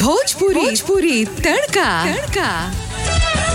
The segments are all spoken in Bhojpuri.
भोजपुरी भोजपुरी तड़का तड़का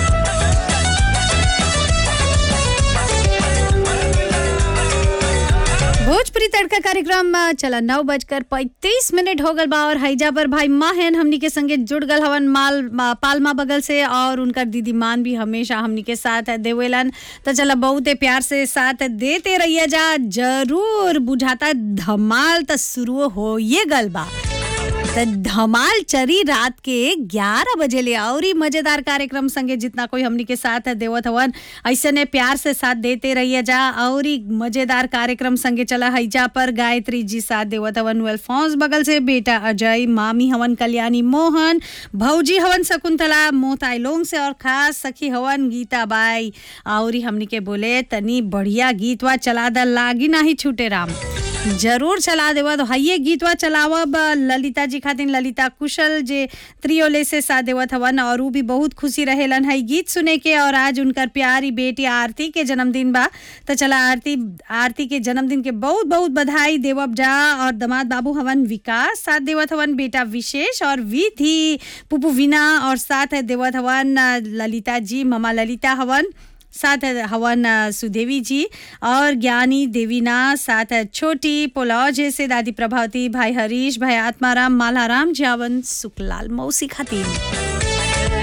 भोजपुरी तड़का कार्यक्रम में चला नौ बजकर पैंतीस मिनट हो गल बा और हैजा पर भाई माहन हमनी के संगे जुड़ गल हवन माल मा- पालमा बगल से और उनकर दीदी मान भी हमेशा हमनी के साथ देवेलन तो चला बहुते प्यार से साथ देते रहिए जा जरूर बुझाता धमाल तो शुरू हो ये गल बा त धमाल चरी रात के 11 बजे ले और ही मजेदार कार्यक्रम संगे जितना कोई हमनी के साथ है देवत हवन ऐसे ने प्यार से साथ देते रहिए जा और ही मजेदार कार्यक्रम संगे चला हैजा पर गायत्री जी साथ देवत हवन वेलफॉन्स बगल से बेटा अजय मामी हवन कल्याणी मोहन भौजी हवन शकुंतला मोताइलोंग से और खास सखी हवन गीता बाई और ही हमनी के बोले तनी बढ़िया गीतवा चला द लागी नाही छूटे राम जरूर चला देवा तो हाइये गीतवा चलावब ललिता जी खातिर ललिता कुशल जे त्रियोले से साथ देवत हवन और ऊ भी बहुत खुशी रहेलन है गीत सुने के और आज उनकर प्यारी बेटी आरती के जन्मदिन बा तो चला आरती आरती के जन्मदिन के बहुत बहुत बधाई देवब जा और दमाद बाबू हवन विकास साथ देवत हवन बेटा विशेष और विधि पुपू विना और साथ है देवत हवन अ, ललिता जी ममा ललिता हवन साथ है हवन अ, सुदेवी जी और ज्ञानी देवीना साथ है छोटी पोलौज से दादी प्रभावती भाई हरीश भाई आत्माराम मालाराम जावन सुखलाल मौसी खातिर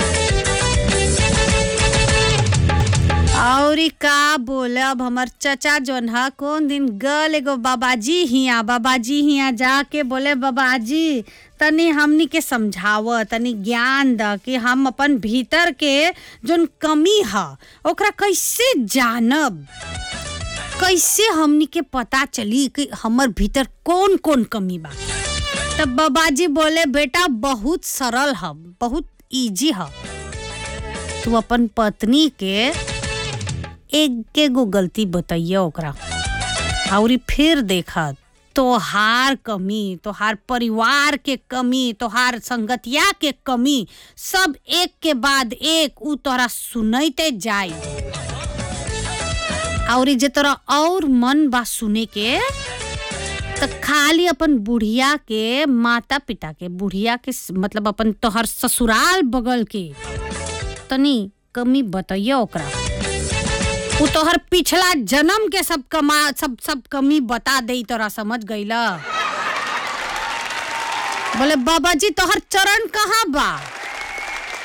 और ई का बोले अब हमर चचा जोन है कौन दिन गल एगो बाबाजी हिया बाबाजी हिया जाके बोले बाबाजी तनी हमनी के समझाव तनी ज्ञान द कि हम अपन भीतर के जोन कमी है ओकरा कैसे जानब कैसे हमनी के पता चली कि हमर भीतर कौन कौन कमी बा तब बाबाजी बोले बेटा बहुत सरल है बहुत इजी है तू अपन पत्नी के एक एगो गलती बताइए ओकरा और फिर देखा तोहार कमी तोहार परिवार के कमी तोहार संगतिया के कमी सब एक के बाद एक उ तोरा सुनते जाई और जे तोरा और मन बा सुने के त खाली अपन बुढ़िया के माता पिता के बुढ़िया के स- मतलब अपन तोहर ससुराल बगल के तनी कमी बताइए ओकरा उ तोहर पिछला जन्म के सब कमा सब सब कमी बता दे तोरा समझ गईला बोले बाबा जी तोहर चरण कहाँ बा